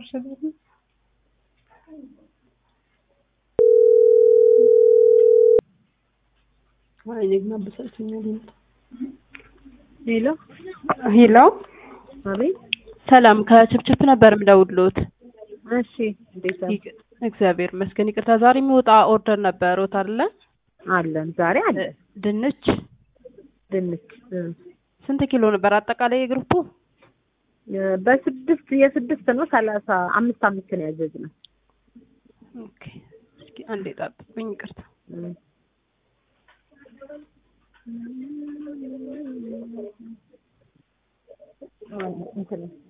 ይችላል። አይ እኔ ግን አበሳጭቶኛል። ሄሎ ሄሎ አቤት። ሰላም ከችፕችፕ ነበር የምደውልዎት። እሺ እንዴት ነው? ይቅ- እግዚአብሔር ይመስገን። ይቅርታ ዛሬ የሚወጣ ኦርደር ነበረዎት አይደለ? አለን ዛሬ አለ ድንች ድንች እ። ስንት ኪሎ ነበር አጠቃላይ የግሩፑ? እ፣ በስድስት የስድስት ነው ሰላሳ አምስት አምስት ነው ያዘዝነው። ኦኬ እስኪ አንዴ ጠብቁኝ። ይቅርታ እ። አዎ፣ እንትን ነው።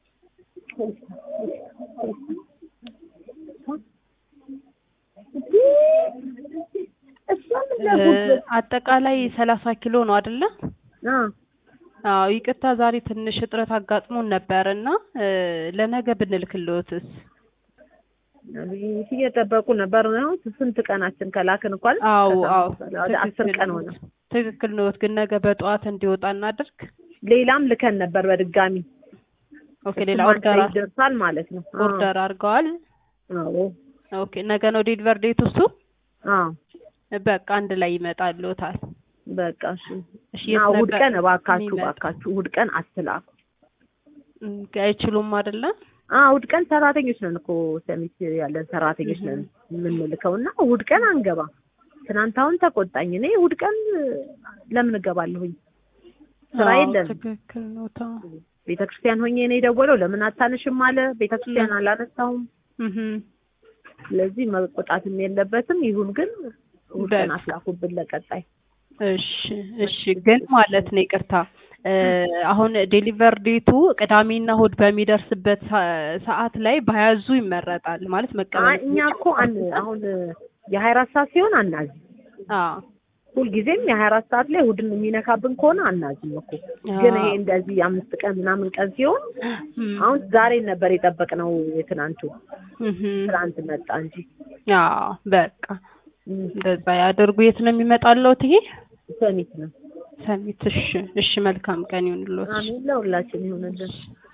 እሷን እ፣ አጠቃላይ ሰላሳ ኪሎ ነው አይደለ? አ አዎ ይቅርታ ዛሬ ትንሽ እጥረት አጋጥሞን ነበር እና እ፣ ለነገ ብንልክልዎትስ? አቤት እየጠበቁ ነበር ነው። ስንት ቀናችን ከላክን እንኳን አዎ አዎ ወደ አስር ቀን ሆነ። ትክክል ነዎት። ግን ነገ በጠዋት እንዲወጣ እናድርግ። ሌላም ልከን ነበር በድጋሚ ኦኬ ሌላ እሱም አንድ ኦርደር ላይ ይደርሳል ማለት ነው። አዎ። ኦርደር አድርገዋል። አዎ ኦኬ ነገ ነው ዴሊቨር ዴት እሱ። አዎ በቃ አንድ ላይ ይመጣልዎታል። በቃ እሺ። እሺ እና የት እሑድ ነበር ቀን እባካችሁ የሚመጣው? እባካችሁ እሑድ ቀን አትላኩ። እም፣ አይችሉም አይደለ? አዎ እሑድ ቀን ሰራተኞች ነን እኮ ሰሚት ያለን ሰራተኞች ነን የምንልከው እና እሑድ ቀን አንገባ። ትናንት አሁን ተቆጣኝ። እኔ እሑድ ቀን ለምን እገባለሁኝ? ስራ አዎ፣ የለም። ትክክል ነው። ታ ቤተ ክርስቲያን ሆኜ ነው የደወለው። ለምን አታነሽም አለ። ቤተ ክርስቲያን አላነሳሁም። እህ ስለዚህ መቆጣትም የለበትም። ይሁን ግን እሑድ ቀን በቃ። አትላኩብን ለቀጣይ። እሺ እሺ። ግን ማለት ነው ይቅርታ እ፣ አሁን ዴሊቨር ዴቱ ቅዳሜና እሑድ በሚደርስበት ሰ- ሰዓት ላይ ባያዙ ይመረጣል። ማለት አይ መቀበል እኛ እኮ አን አሁን የሀያ አራት ሰዓት ሲሆን አናዝም። አዎ ሁልጊዜም የሀያ አራት ሰዓት ላይ እሑድን የሚነካብን ከሆነ አናዝም እኮ። ግን ይሄ እንደዚህ አምስት ቀን ምናምን ቀን ሲሆን እም፣ አሁን ዛሬ ነበር የጠበቅነው የትናንቱ እህ ትናንት መጣ እንጂ አዎ በቃ እም፣ እንደዛ ያደርጉ። የት ነው የሚመጣልዎት? ይሄ ሰሚት ነው። ሰሚት። እሺ እሺ። መልካም ቀን ይሁንልዎት። አሜን ለሁላችን ይሁንልን።